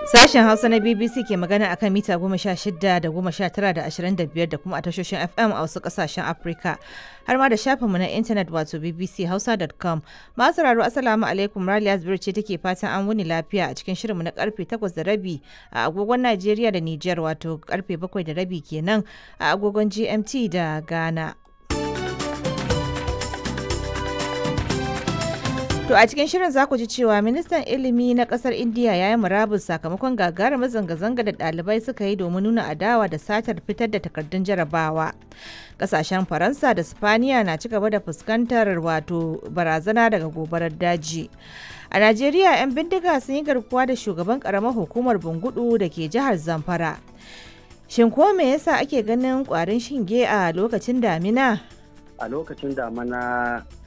Sashen Hausa na BBC ke magana akan mita goma sha shida da goma sha tara da ashirin da biyar da kuma a tashoshin FM a wasu kasashen Afirka. Har ma da shafinmu na intanet wato bbchausa.com. Masu sauraro Assalamu alaikum Raliya Zubir ce take fatan an wuni lafiya a cikin shirinmu na karfe takwas da rabi a agogon Najeriya da Nijar wato karfe bakwai da rabi kenan a agogon GMT da Ghana. To a cikin shirin za ku ji cewa ministan ilimi na kasar Indiya ya yi murabus sakamakon gagarumar zanga-zanga da ɗalibai suka yi domin nuna adawa da satar fitar da takardun jarabawa. Kasashen Faransa da Spaniya na ci gaba da fuskantar wato barazana daga gobarar daji. A Najeriya 'yan bindiga sun yi garkuwa da shugaban karamar hukumar Bungudu da ke jihar Zamfara. Shin ko me yasa ake ganin kwarin shinge a lokacin damina? a lokacin damana